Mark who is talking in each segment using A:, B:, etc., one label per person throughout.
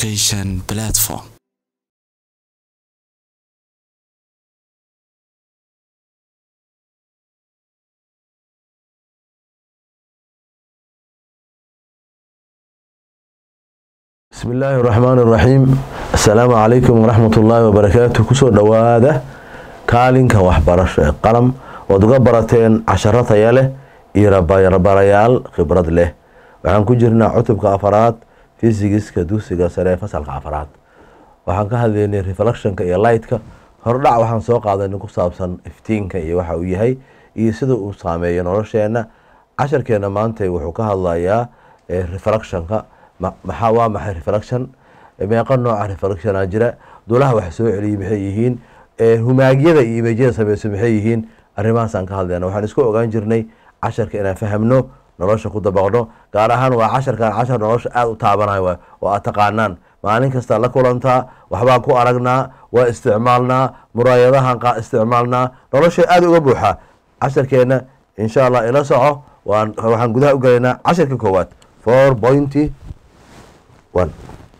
A: education platform.
B: bismi illaahi raxmaan iraxiim assalaamu calaykum waraxmat ullaahi wabarakaatu kusoo dhowaada kaalinka waxbarasho ee qalam oad uga barateen casharo taya leh iyo rabarayaal khibrad leh waxaan ku jirnaa cutubka afaraad fisigiska dugsiga sare ee fasalka afaraad waxaan ka hadlaynay reflectionka iyo lightka hordhac waxaan soo qaadanay ku saabsan iftiinka iyo waxa uu yahay iyo sida uu saameeyo nolosheena casharkeena maanta wuxuu ka hadlayaa reflectionka maxaa waa maxay reflection meeqa nooca reflectiona jira dulaha wax soo celiyay maxay yihiin humaagyada iyo imejyada sameyso maxay yihiin arrimahaasaan ka hadlayna waxaan isku ogaan jirnay casharka inaan fahamno nolosha ku dabaqno gaar ahaan waa casharkan cashar nolosha aada u taabanayo oo aad taqaanaan maalin kasta la kulantaa waxbaan ku aragnaa waa isticmaalnaa muraayadahan isticmaalnaa nolosha aada uga buuxa casharkeena insha allah ila soco waxaan gudaha u gelaynaa casharka koowaad four pointy one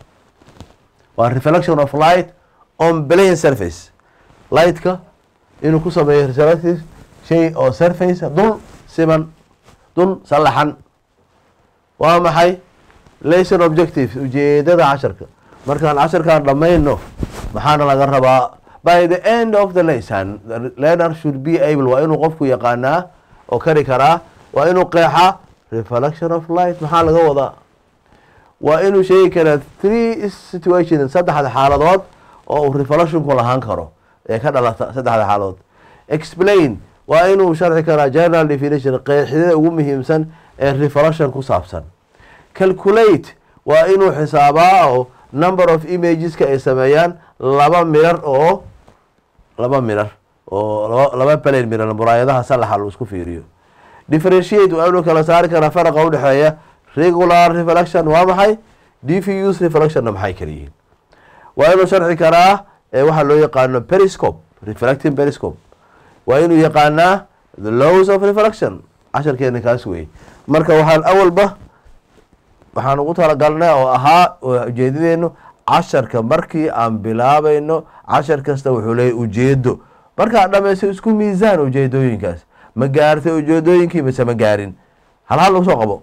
B: waa reflection of light on plane surface lightka inuu ku sameeyo reflective shay oo surface dul siman dul sallaxan waa maxay lesson objective ujeedada casharka markaan casharkaan dhammayno maxaana laga rabaa by the end of the lesson the learner should be able waa inuu qofku yaqaanaa oo kari karaa waa inuu qeexaa reflection of light maxaa laga wadaa waa inuu sheegi karaa three situation saddexda xaaladood oo uu reflectionku lahaan karo ee ka dhalata saddexda xaaladood explain waa inuu sharxi karaa general definition qeexidada ugu muhiimsan ee reflection ku saabsan calculate waa inuu xisaabaa oo number of imageska ay sameeyaan laba mirar oo laba mirar oo laba plane mirar muraayadaha salaxa lu isku fiiriyo differentiate waa inuu kala saari karaa faraqa udhexeeya regular reflection waa maxay diffuse reflectionna maxay kala yihiin waa inuu sharxi karaa waxaa loo yaqaano periscope reflecting periscope waa inuu yaqaanaa the laws of reflection casharkeena kaas wey marka waxaan awalba waxaan ugu talagalnay oo ahaa ujeedadeenu casharka markii aan bilaabayno cashar kasta wuxuu leeyahy ujeedo markaa dhameyso isku miisaan ujeedooyinkaas ma gaartay ujeedooyinkii mise ma gaarin hal hal lagu soo qabo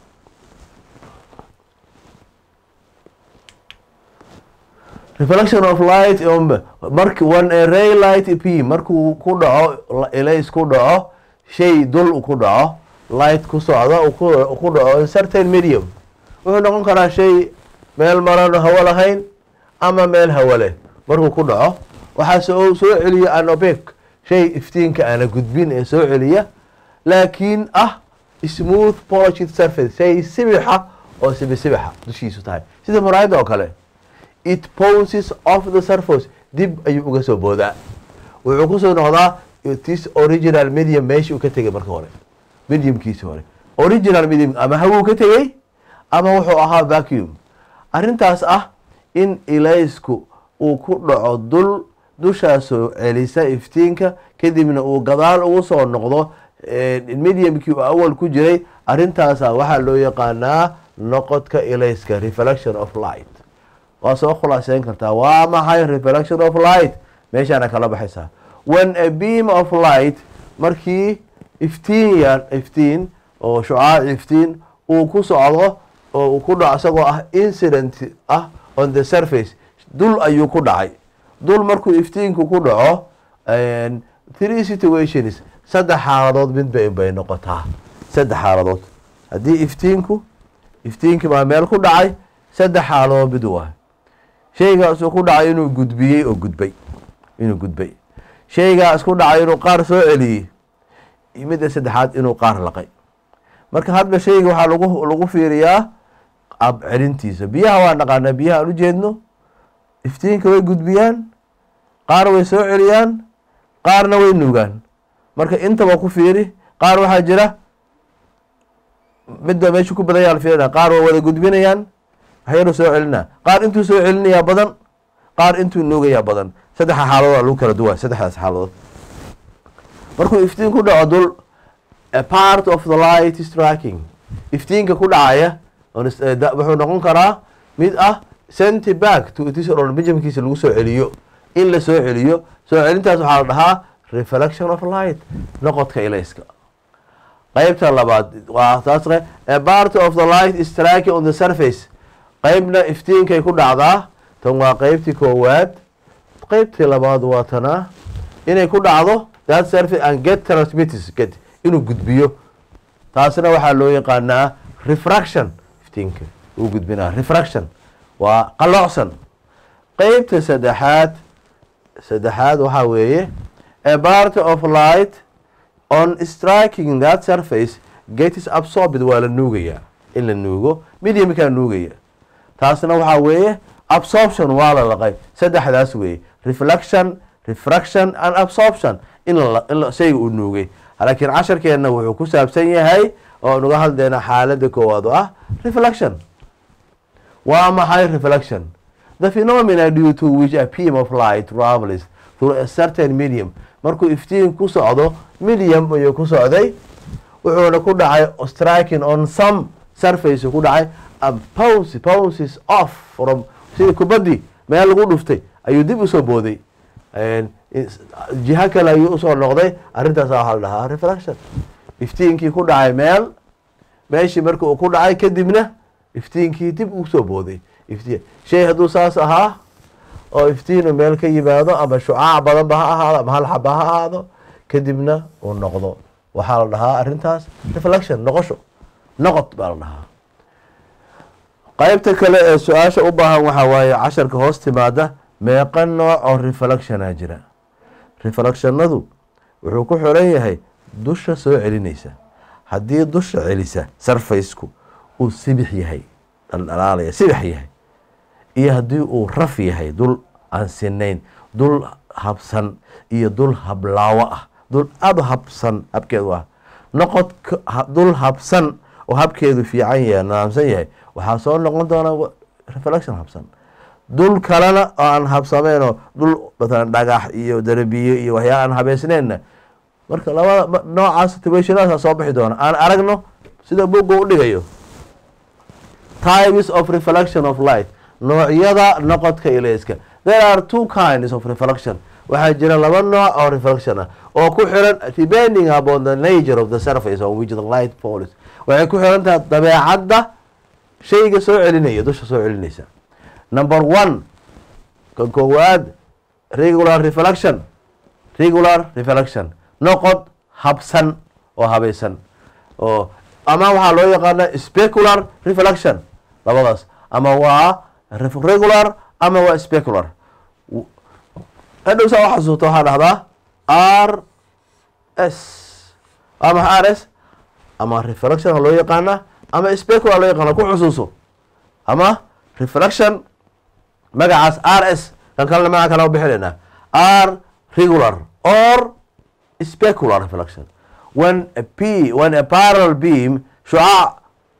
B: reflection of light mark one ray light p markuu ku dhaco elays ku dhaco shay dul ku dhaco light ku socdo ku dhaco in certain medium wuxuu noqon karaa shay meel maran hawo lahayn ama meel hawo leh markuu ku dhaco waxaa soo soo celiya anobek shay iftiinka aana gudbin ee soo celiya laakiin ah smooth polished surface shay sibixa oo sibisibixa dushiisu tahay sida muraayadda oo kale it poses of the surface dib ayuu uga soo boodaa wuxuu kusoo noqdaa tis original medium meeshii uu ka tegay marka hore mediumkiisi hore original medium ama hawuu ka tegey ama wuxuu ahaa vacuum arrintaas ah in ilaysku uu ku dhaco dul dushaasoo celisa iftiinka kadibna uu gadaal ugu soo noqdo mediumkii uu awal ku jiray arrintaasa waxaa loo yaqaanaa noqodka ilayska reflection of light waa soo khulaaseyn kartaa waa maxay reflection of light meeshaana kala baxaysaa when a beam of light markii iftiin iftiin oo shucaac iftiin uu ku socdo oo uu ku dhaco isagoo ah incident ah on the surface dul ayuu ku dhacay dul markuu iftiinku ku dhaco three situations saddex xaaladood mid bay bay noqotaa saddex xaaladood haddii iftiinku iftiinkii baa meel ku dhacay saddex xaaladood mid waa shaygaasuu ku dhacay inuu gudbiyey oo gudbay inuu gudbay shaygaas ku dhacay inuu qaar soo celiyey midda saddexaad inuu qaar laqay marka hadba shayga waxaa lagu lagu fiiriyaa ab celintiisa biyaha waa naqaanaa biyaha aan ujeedno iftiinka way gudbiyaan qaar way soo celiyaan qaarna way nuugaan marka intaba ku fiiri qaar waxaa jira midba meeshu ku badan yaa la fiirina qaar waa wada gudbinayaan waxyaru soo celinaa qaar intuu soo celinayaa badan qaar intuu nuugayaa badan saddexa xaaladood lagu kala duwa saddexdaas xaaladood markuu iftiin ku dhaco dul a part of the light striking iftiinka ku dhacaya wuxuu noqon karaa mid ah sent back to its organismkiisa lagu soo celiyo in la soo celiyo soo celintaas waxaa la dhahaa reflection of light noqodka ilayska qeybta labaad waa taas a part of the light is striking on the surface qeybna iftiinkay ku dhacdaa tan waa qeybtii koowaad qeybtii labaad waa tanaa inay ku dhacdo that surface and get transmitters get inuu gudbiyo taasna waxaa loo yaqaanaa refraction iftiinka uu gudbinaa refraction waa qaloocsan qeybta saddexaad saddexaad waxaa weeye a part of light on striking that surface gets absorbed waa la nuugayaa in la nuugo mediumkaa nuugaya taasna waxaa weeye absorption waa la laqay saddexdaas weeye reflection refraction and absorption in in shayga uu nuugay laakiin casharkeenna wuxuu ku saabsan yahay oo nuga hadleena xaalada koowaad oo ah reflection waa maxay reflection the phenomena due to which a beam of light travels through a certain medium markuu iftiin ku socdo medium ayuu ku socday wuxuuna ku dhacay striking on some surface ku dhacay and bounce bounces off from sidii kubaddii meel lagu dhuftay ayuu dib usoo booday jiho kale ayuu usoo noqday arrintaas waxaa la dhahaa reflection iftiinkii ku dhacay meel meeshii marka uu ku dhacay kadibna iftiinkii dib usoo booday iftiin shay hadduu saas ahaa oo iftiinu meel ka yimaado ama shucaac badanba ha ahaado ama hal xaba ha ahaado kadibna uu noqdo waxaa la dhahaa arrintaas reflection noqosho noqod baa la dhahaa qeybta kale ee su-aasha u baahan waxaa waaye casharka hoos timaada meeqa nooc oo reflectiona jira reflectionadu wuxuu ku xiran yahay dusha soo celinaysa haddii dusha celisa sarfaysku uu sibix yahay dhaldhalaalaya sibix yahay iyo haddii uu raf yahay dul aan sinayn dul habsan iyo dul hablaawo ah dul aada u habsan habkeedu ah noqod dul habsan oo habkeedu fiican yahay nadaamsan yahay waxaa soo noqon doonaa reflection habsan dul kalena oo aan habsameenoo dul matalan dhagax iyo darabiyo iyo waxyaala aan habeysneenna marka labada noocaas situationaasa soo bixi doona aan aragno sida buga u dhigayo types of reflection of light noocyada noqodka ilayska there are two kinds of reflection waxaa jira laba nooc oo reflection ah oo ku xiran depending upon the nature of the surface on which the light falls waxay ku xiran tahay dabeecadda shayga soo celinaya dusha soo celinaysa number one kan koowaad regular reflection regular reflection noqod habsan oo habaysan oo ama waxaa loo yaqaana specular reflection labadaas ama waa regular ama waa specular hadhow saa u xasuusta waxaa dhahdaa r s ama r s ama reflection loo yaqaana ama specular loo yaqaana ku xusuuso ama reflection magacaas r s kan kalena magaca kale bixinaynaa r regular or specular reflection when a p when a parallel beam shucaac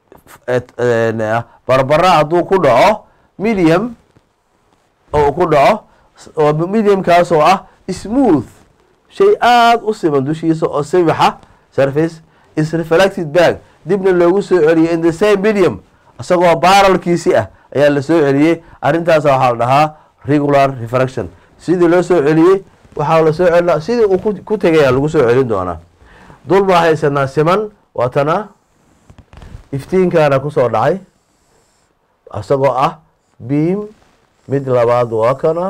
B: barbara hadduu ku dhaco medium oo ku dhaco oo mediumkaas oo ah smooth shay aada u siman dushiisa oo sibixa surface is reflected back dibna loogu soo celiyay in the same medium isagoo baralkiisi ah ayaa la soo celiyey arrintaas waxaa la dhahaa regular reflection sidii loo soo celiyey waxaa la soo celina sidii uu ku tegaya lagu soo celin doonaa dul baa haysanaa siman waatana iftiinkaana kusoo dhacay isagoo ah beam mid labaad waa kana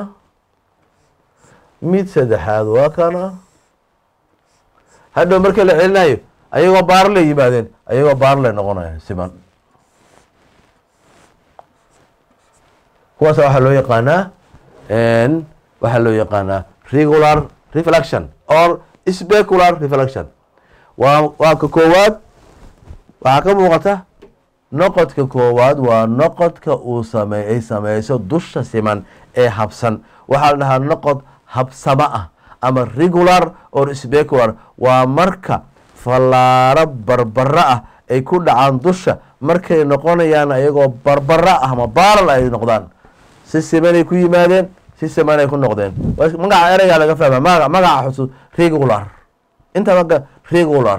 B: mid saddexaad waa kana hadhow marka la celinayo ayagoo baarley yimaadeen ayagoo baarley noqonaya siman kuwaas waxaa loo yaqaanaa waxaa loo yaqaanaa regular reflection or specular reflection waa waa ka koowaad waxaa ka muuqata noqodka koowaad waa noqodka uu same ay sameyso dusha siman ee habsan waxaa la dhahaa noqod habsamo ah ama regular or specular waa marka fallaaro barbaro ah ay ku dhacaan dusha markay noqonayaan ayagoo barbaro ah ama baaral ay noqdaan si simanay ku yimaadeen si simanay ku noqdeen magaca ereygaa laga fahma ma magaca xusuus regular inta marka regular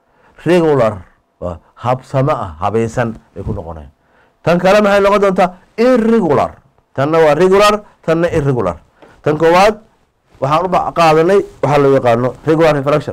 B: regular habsamo ah habaysan ay ku noqonayaan tan kale maxay noqon doontaa irregular tanna waa regular tanna irregular tan koowaad waxaan u qaadanay waxaa loo yaqaano regular reflection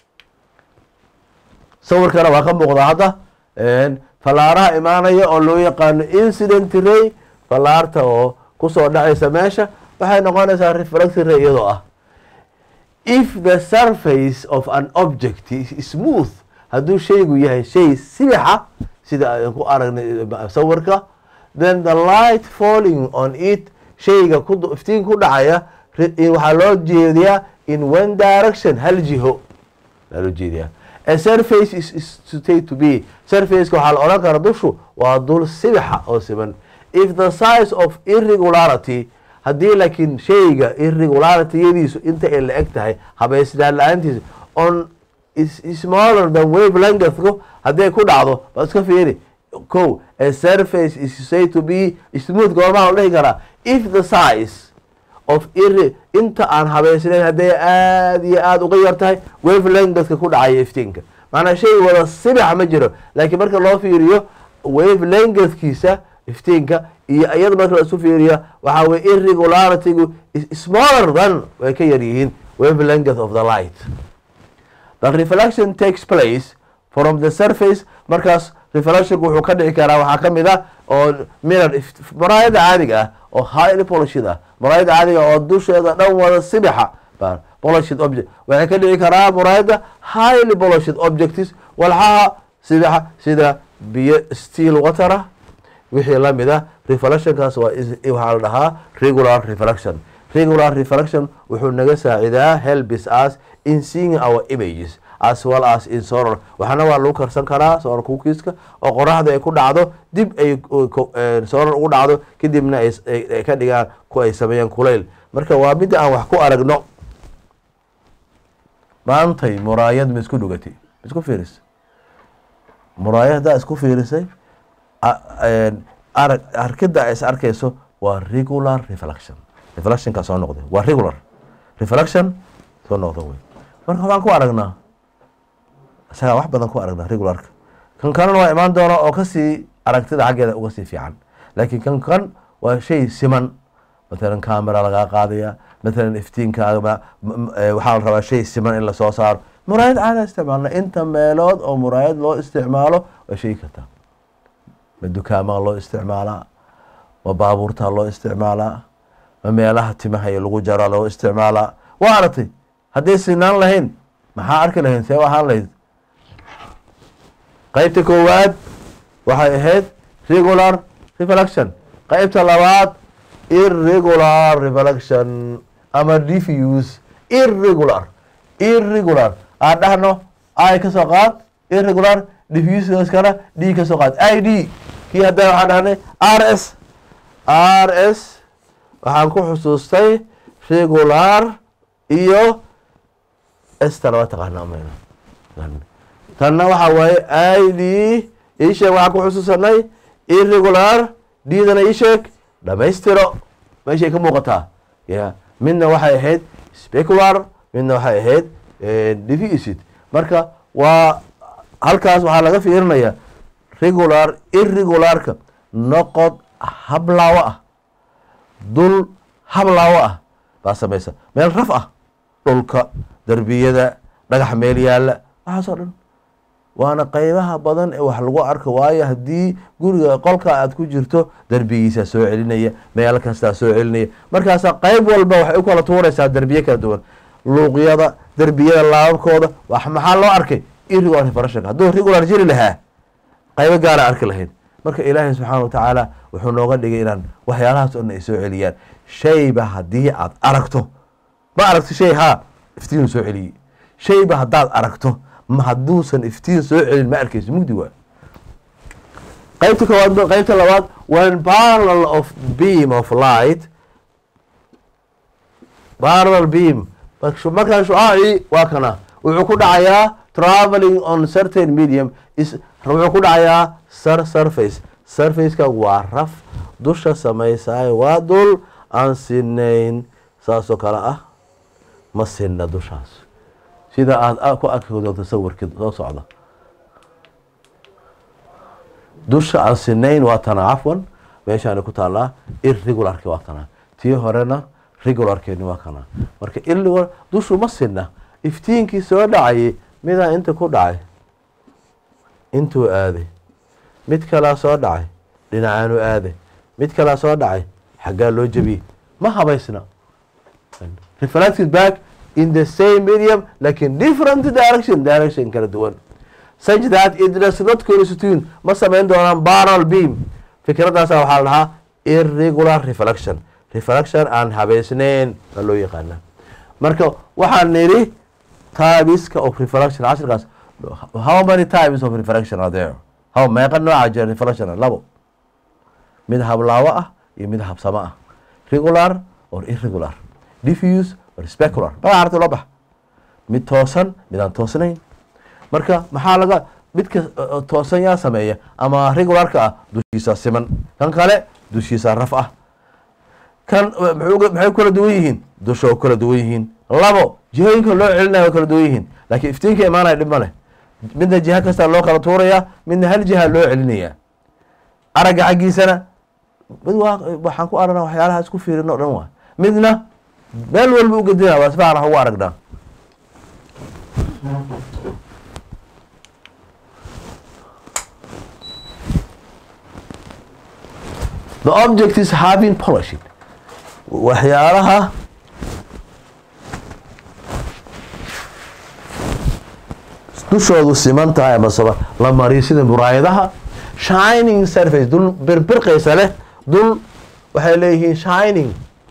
B: sawirkana waa ka muuqdaa hadda fallaaraha imaanaya oo loo yaqaano incident ray fallaarta oo kusoo dhacaysa meesha waxay noqonaysaa reflected ray iyadoo ah if the surface of an object is smooth hadduu shaygu yahay shay sibixa sida aan ku aragnay sawirka then the light falling on it shayga iftiin ku dhacaya waxaa loo jeediyaa in one direction hal jiho aa loo jeediyaa a surface is state to be surfaceka waxaa la odhan kara dushu waa dul sibixa oo siman if the size of irregularity haddii laakiin shayga irregularityadiisu inta ay la eg tahay habaysnaan la-aantiisa on smaller than wave lengthku hadday ku dhacdo ba iska fiiri ko a surface is say to be smooth goormaa la dhihi karaa if the size of ir inta aan habaysnayn hadday aada iyo aada uga yar tahay wave lengthka ku dhacaya iftiinka macnaa shay wada sibixa ma jiro laakiin marka loo fiiriyo wave lengthkiisa iftiinka iyo iyada marka la isu fiiriya waxaa weye irregularitygu smaller than way ka yar yihiin wave length of the light the reflection takes place from the surface markaas reflectionku wuxuu ka dhici karaa waxaa ka mid ah oo mirror maraayada caadiga ah oo highly polishid ah maraayada caadiga oo dusheeda dhan wada sibixa polishid object waxay ka dhici karaa muraayada highly polishid objects walxaha sibixa sida biyo steel watera wixii lamid ah reflectionkaas waa waxaa la dhahaa regular reflection regular reflection wuxuu naga saacidaa helbis us in seeing our images as well as in solar waxaana waa lagu karsan karaa solar cookiska oo qoraxda ay ku dhacdo dib ay solar ugu dhacdo kadibna ay ka dhigaan ku ay sameeyaan kulayl marka waa midda aan wax ku aragno maantay muraayad ma isku dhugatay ma isku fiirisay muraayad haddaa isku fiirisay arag arkida is arkayso waa regular reflection reflectionka soo noqday waa regular reflection soo noqda wey marka waxaan ku aragnaa isagaa wax badan ku aragnaa regularka kan kalena waa imaan doona oo kasii aragtida xaggeeda uga sii fiican laakiin kan kan waa shay siman matalan camera lagaa qaadaya matalan iftiinkaaga waxaa la rabaa shay siman in lasoo saaro muraayad caada isticmaalna inta meelood oo muraayad loo isticmaalo waa sheegi kartaa ma dukaamaa loo isticmaalaa ma baabuurtaa loo isticmaalaa ma meelaha timaha iyo lagu jaraa loo isticmaalaa waa aragtay hadday sinaan lahayn maxaa arki lahayn see ahaan lahayd qeybta koowaad waxay ahayd regular reflection qeybta labaad irregular reflection ama diffuse irregular irregular aan dhahno i ka soo qaad irregular diffusekana d ka soo qaad i d kii hadda waxaan dhahnay r s r s waxaan ku xusuustay regular iyo ester waa taqaanaa mayna tanna waxaa waaye i d isheeg waxaan ku xusuusanay irregular d-dana isheeg dhamaystiro meeshay ka muuqataa ya midna waxay ahayd specular midna waxay ahayd deficit marka waa halkaas waxaa laga fiirinaya regular irregularka noqod hablaawo ah dul hablaawo ah baa samaysa meel raf ah dhulka derbiyada dhagax meel yaalla waxaasoo dhan waana qeybaha badan ee wax lagu arko waayo haddii guriga qolka aad ku jirto derbigiisaa soo celinaya meel kastaa soo celinaya markaasaa qeyb walba waxay u kala tuuraysaa derbiye kala duwan luuqyada derbiyada laababkooda wax maxaa loo arkay irregular refreshonka hadduu regular jiri lahaa qaybo gaara arki lahayd marka ilaahay subxaana watacaala wuxuu nooga dhigay inaan waxyaalahaas o dhan ay soo celiyaan shayba haddii aad aragto ma aragto shay haa iftiinu soo celiyey shayba haddaad aragto ma hadduusan iftiin soo celin ma arkayso mugdi waa qaybta koowaad qaybta labaad when parallel of beam of light parallel beam markaa shucaacii waa kana wuxuu ku dhacayaa traveling on certain medium wuxuu ku dhacayaa sar surface surfaceka waa raf dusha samaysaayo waa dul aan sinayn saasoo kale ah ma sinna dushaas sida aada ku arkoodo tasawirkii soo socda dusha aan sinayn waa tana cafwan meeshaani ku taallaa irregularki waa kanaa tii horena regularkeeni waa kanaa marka irregular dushu ma sinna iftiinkii soo dhacayay midaa inta ku dhacay intuu aaday mid kalaa soo dhacay dhinacaanu aaday mid kalaa soo dhacay xaggaa loo jebiyey ma habaysna reflected back in the same medium lakin different direction direction kala duwan such that it does not constitute ma samayn doonaan barrel beam fikraddaasa waxaa la dhahaa irregular reflection reflection aan habaysnayn baa loo yaqaana marka waxaan nidhi typeska of reflection casharkaas how many types of reflection are there how meeqa nooca jira reflection labo mid hablaawo ah iyo mid habsamo ah regular or irregular diffuse or specular magaca arta loo bax mid toosan mid aan toosnayn marka maxaa laga midka toosan yaa sameeya ama regularka ah dushiisa siman kan kale dushiisa raf ah kan maxay kala duwan yihiin dusha kala duwan yihiin labo jihooyinka loo celinaya kala duwan yihiin laakiin iftiinka imaanaya dhib ma leh midna jiha kasta loo kala tuuraya midna hal jiha loo celinaya aragga xaggiisana mid waxaan ku aragnaa waxyaalaha isku fiirin o dhan waa midna meel walba u gedina waa sifacan wax ugu aragnaa the object is having polishing waxyaalaha dushoodu siman tahay amasaba la mariyo sida muraayadaha shining surface dul birbirqaysa leh dul waxay leeyihiin shining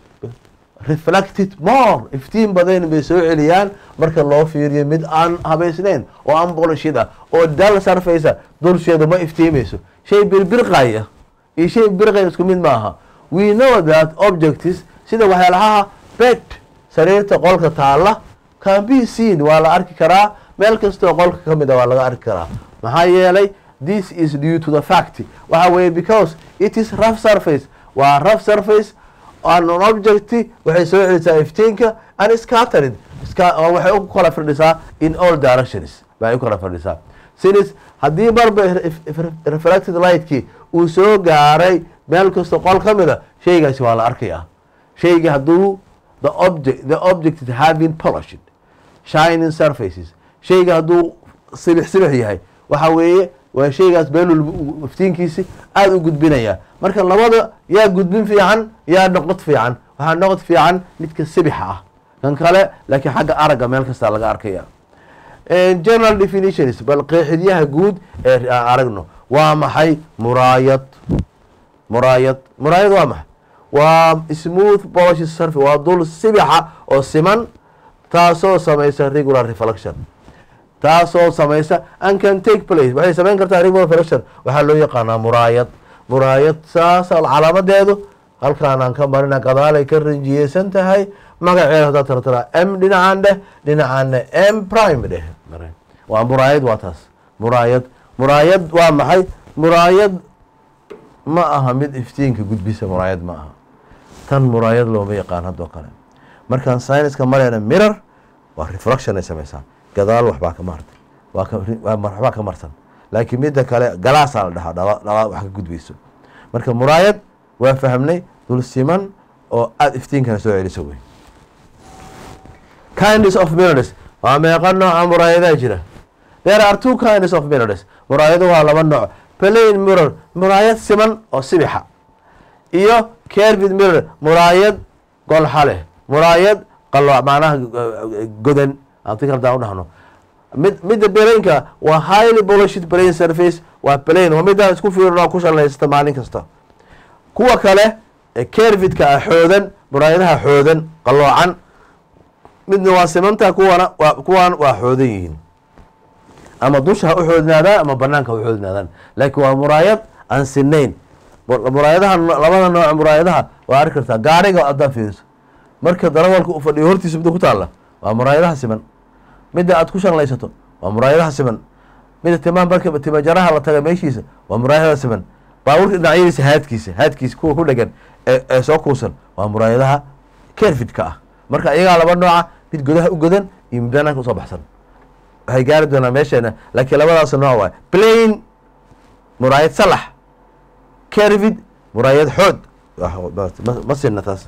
B: reflected more iftiin badan bay soo celiyaan marka loo fiiriyo mid aan habaysnayn oo aan bolishid ah oo dal surface dulsheedu ma iftiimayso shay birbirqaya iyo shay birqaya isku mid maaha we know that objects sida waxyaalaha bed sariirta qolka taalla can be seen waa la arki karaa meel kastoo qolka ka mid a waa laga arki karaa maxaa yeelay this is due to the fact waxa weeye because it is rough surface waa rough surface an object waxay soo celisaa iftiinka and scattered waxay u kala firdhisaa in all directions bay u kala firdhisaa sinis haddii marba reflected lightkii uu soo gaaray meel kasta qol ka mida shaygaasi waa la arkaya shayga hadduu the object the object is having polished shining surfaces shayga hadduu sibix sibix yahay waxa weeye waa shaygaas meel iftiinkiisi aada u gudbinaya marka labada yaa gudbin fiican yaa noqod fiican waxaa noqod fiican midka sibixa ah kan kale laakiin xagga aragga meel kasta laga arkaya general definitions bal qeexidyaha guud ee aragno waa maxay muraayad muraayad muraayad waa maxay waa smooth polish surface waa dul sibixa oo siman taasoo samaysa regular reflection taasoo samaysa and can take place waxay samayn kartaa regular reflection waxaa loo yaqaanaa muraayad muraayad saasa calaamadeedu halkaanaan ka marina gadaalay ka rinjiyeysan tahay magaceeda hadaa tartara m dhinacaan dheh dhinacaanna m prime dheh waa muraayad waa taas muraayad muraayad waa maxay muraayad ma aha mid iftiinka gudbisa muraayad ma aha tan muraayad looma yaqaan haddoo kale markaan syniska marayna mirror waa reflection ay samaysaa gadaal waxbaa ka maartay waxbaa ka marsan laakiin midda kale galaasaa la dhahaa dhala wax ka gudbayso marka muraayad waa fahmnay dul siman oo aada iftiinkana soo celiso wey kindness of mirrors waa meeqa nooca muraayadaa jira there are two kindness of mirrors muraayado waa laba nooc plain mirror muraayad siman oo sibixa iyo curved mirror muraayad golxa leh muraayad qalo macnaha godan anti kaldaan udhahno mid midda belaynka waa highly polished plain surface waa plain waa midaan isku fiirino ku shalaysata maalin kasta kuwa kale curvidka ah xoodan muraayadaha xoodan qaloocan midna waa simanta kuwana waa kuwan waa xoodan yihiin ama dusha ha u xoodnaadaan ama banaanka ha u xoodnaadaan laakiin waa muraayad aan sinayn muraayadaha labada nooc muraayadaha waa arki kartaa gaariga haddaa fiiriso marka darawalka u fadhiyo hortiisa midda ku taalla waa muraayadaha siman midda aad ku shanlaysato waa muraayadaha siman midda timaan marka timajaraha la taga meeshiisa waa muraayadaha siman baabuurka dhinacyadiisa haadkiisa haadkiisa kuwa ku dhegan ee soo kuusan waa muraayadaha kerfidka ah marka iyagaa laba nooca mid godaha u godan iyo mid banaanka usoo baxsan waxay gaari doonaa meesheena laakiin labadaas nooc waay plain muraayad salax kervid muraayad xood ma sinna taas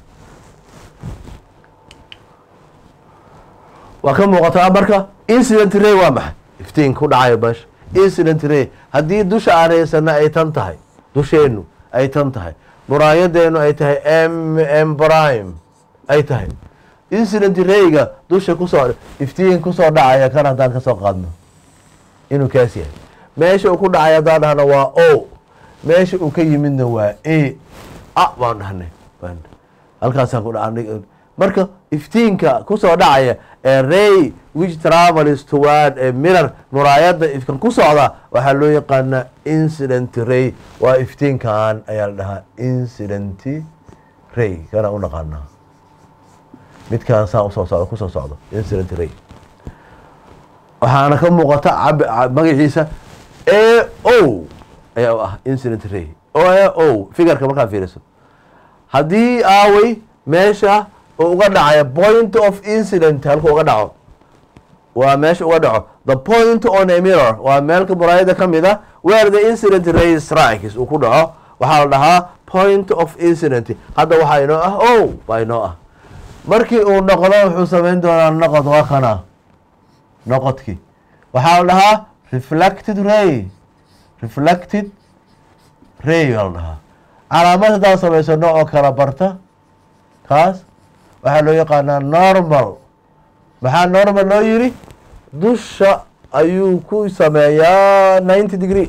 B: waa ka muuqataa marka incident ray waa maxay iftiin ku dhacayo meesha incident ray haddii dusha aan haysana ay tan tahay dusheennu ay tan tahay muraayadeenu ay tahay m m prime ay tahay incident rayga dusha kusoo iftiin kusoo dhacaya kan haddaan ka soo qaadno inuu kaas yahay meesha uu ku dhacay haddaan dhahno waa o meesha uu ka yimidna waa a a baan dhahnay halkaasaan ku dha marka iftiinka kusoo dhacaya ee ray which travels toward a mirror muraayada ifkan ku socda waxaa loo yaqaanaa incident ray waa iftiinkan ayaa la dhahaa incident ray kana u naqaanaa midkaan saa usoo socdo kusoo socdo incident ray waxaana ka muuqata magaciisa a o ayaa u ah incident ray o a o figarka markaa fiiriso haddii aaway meesha uu uga dhacaya point of incident halku uga dhaco waa meesha uga dhaco the point on a mirror waa meelka muraayada ka mid a where the incident ray strikes uu ku dhaco waxaa la dhahaa point of incident hadda waxaa inoo ah o baa inoo ah markii uu noqdo wuxuu samayn doonaa noqod waa kana noqodkii waxaa la dhahaa reflected ray reflected ray baa la dhahaa calaamad haddaan samaysano oo kala barta kaas waxaa loo yaqaanaa normal maxaa normal loo yiri dusha ayuu ku sameeyaa ninety degree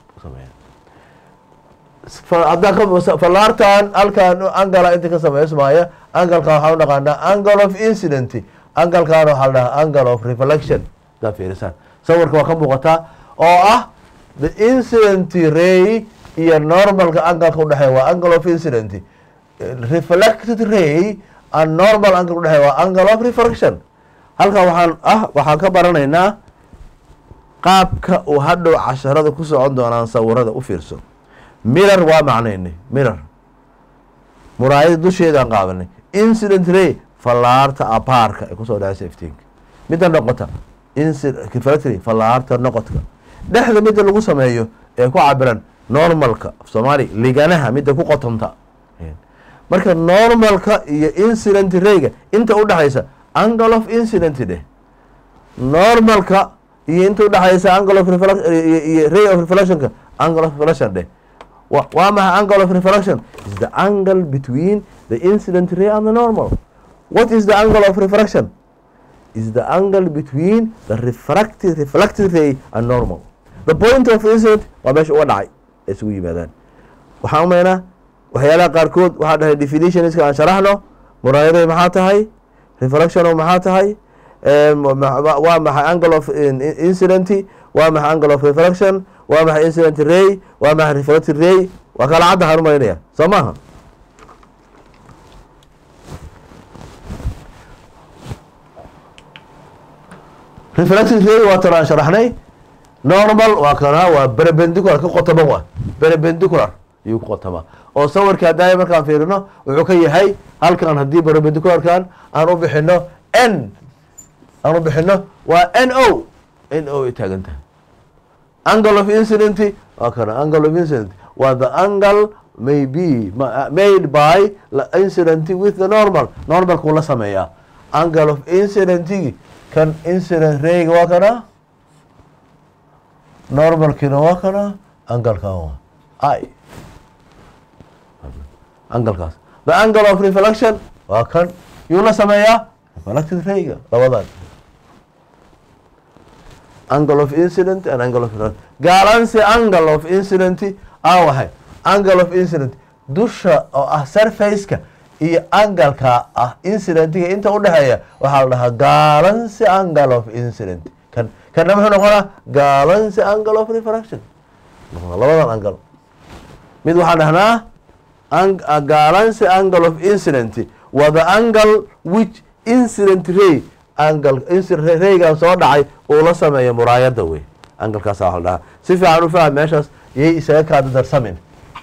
B: falaartan halkan angala inta ka sameysmaya angalkan waxaa u naqaanaa angle of incident angalkan waxaa la dhahaa angle of reflection hadaa fiirisaan sawirka waa ka muuqataa oo ah the incident ray iyo normalka angalka udhexeeya waa angle of incident reflected ray and normal angle udhexeeya waa angle of refraction halkan waxaan ah waxaan ka baranaynaa qaabka uu hadhow casharada ku socon doonaan sawirada u fiirso mirror waa macnaynay mirror muraayada dusheedaan qaadanay incident ray fallaarta abaarka ay kusoo dhacaysa iftiinka midda noqota reflectory fallaarta noqodka dhexda midda lagu sameeyo ee ku cabiran normalka soomaali liganaha midda ku qotonta marka normalka iyo incident rayga inta udhexaysa angle of incident dheh normalka iyo inta udhexaysa angle of iyo ray of reflectionka angle of reflection dheh waa maxay angle of reflection is the angle between the incident ray and the normal what is the angle of refraction is the angle between the refracted reflected ray and normal the point of incident waa meesha uga dhacay ay isugu yimaadaan waxaan umaynaa waxyaalaha qaarkood waxaa dhahay definitionska aan sharaxno muraayaday maxaa tahay refraction maxaa tahay waa maxay angle of incident waa maxay angle of refraction waa maxay incident ray waa maxay reflected ray waa kala cadda haan umaynaya soo maaha reflected ray waa tan aan sharaxnay normal waa kana waa perpendicular ka qotoban waa perpendicular ayuu ku qotamaa oo sawirka haddaaya markaan fiirino wuxuu ka yahay halkan haddii perpendicularkan aan u bixino n aan u bixino waa n o n o ay taagan tahay angle of incident waa kana angle of incident waa the angle may be made by incident with the normal normalkuu la sameeyaa angle of incidentigi kan incident rayga waa kana normalkiina waa kana angalkan waa i angalkaas the angle of reflection waa kan yuu la sameeyaa reflected rayga labadan angle of incident and angle of reflection gaalansi angle of incident aa waxay angle of incident dusha oo ah surfaceka iyo angalka ah incidentiga inta udhexeeya waxaa la dhahaa gaalansi angle of incident kan kana muxuu noqonaa gaalansi angle of refraction labadan angle mid waxaan dhahnaa gaalansi angle of incident waa the angle which incident ray angle incident raygan soo dhacay uu la sameeya muraayada wey angalkaasa waa la dhahaa si fiican u faham meeshaas yay isaga kaada darsamin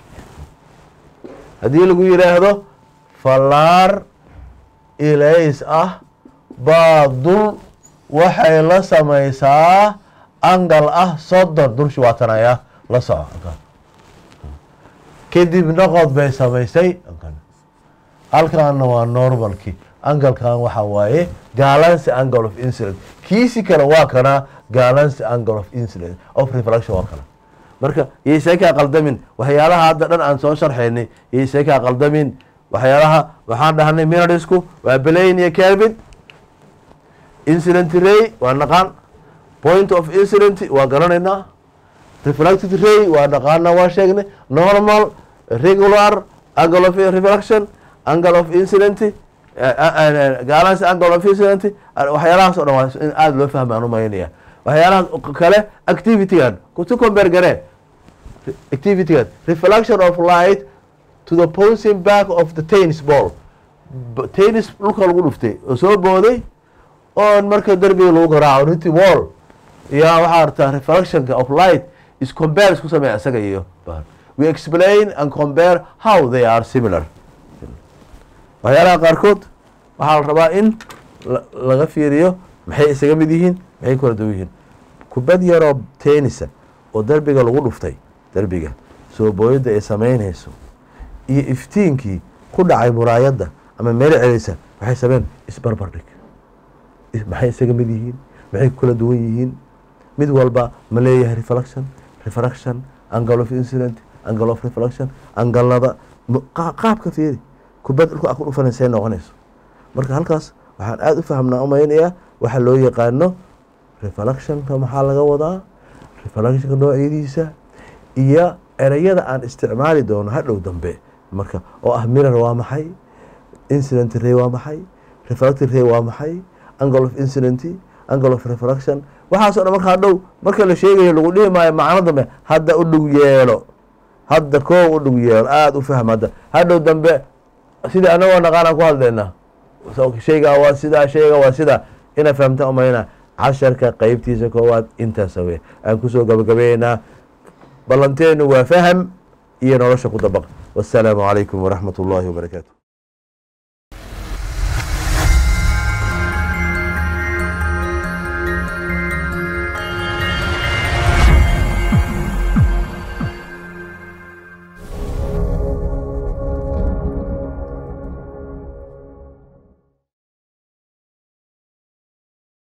B: haddii lagu yidhaahdo fallaar ilays ah baa dul waxay la samaysaa angal ah soddon dulshi waatanaya la soco kadib noqod bay samaysay halkaana waa normalkii angalkan waxa waaye galancy angle of incident kiisi kale waa kana galancy angle of incident of reflection waa kana marka yaysee kaa qaldamin waxyaalaha hadda dhan aan soo sharxaynay yaysee kaa qaldamin waxyaalaha waxaan dhahnay minadisku waa belayn iyo kelvin incident ray waa naqaan point of incident waa garanaynaa reflected ray waa naqaana waa sheegnay normal regular angle of reflection angle of incident galancy angle of incident waxyaalahaas o dhan waa in aada loo fahma aan umaynaya waxyaalaha kale activitygan kusi compare garee activitygan reflection of light to the bouncing back of the tennis ball tennis dhulka lagu dhuftay oo soo booday oon marka derbiga lagu garaaco ninti wall yaa waxaa artaa reflectionka of light is compare isku sameeya isaga iyo we explain and compare how they are similar waxyaalaha qaarkood waxaa la rabaa in laga fiiriyo maxay isaga mid yihiin maxay kala duwan yihiin kubad yaroo tennisa oo derbiga lagu dhuftay derbiga soo booyadda ay samaynayso iyo iftiinkii ku dhacay muraayadda ama meel celisa waxay sameyn isbarbardhig maxay isaga mid yihiin maxay kala duwan yihiin mid walba ma leeyahay reflection refraction angle of incident angle of reflection angalada qaabka fiiri kubad dhulka a ku dhufanaysa noqonayso marka halkaas waxaan aada u fahmnaa umaynayaa waxa loo yaqaano reflectionka maxaa laga wadaa reflectionka noocyadiisa iyo ereyada aan isticmaali doono hadhow dambe marka oo ah mirar waa maxay incident ray waa maxay reflected ray waa maxay angle of incident angle of reflection waxaaso dhan marka hadhow marka la sheegayo lagu dhihi maayo macno dambe hadda u dhug yeelo hadda koo u dhug yeelo aada u fahm hadda hadhow dambe sidii anagoo naqaanaan ku hadlaynaa shaygaa waa sidaa shayga waa sidaa ina fahamta umayna casharka qeybtiisa koowaad intaasa wey aan kusoo gabagabeynaa ballanteenu waa faham iyo nolosha ku dabaq wasalaamu calaykum waraxmat ullaahi wabarakaatu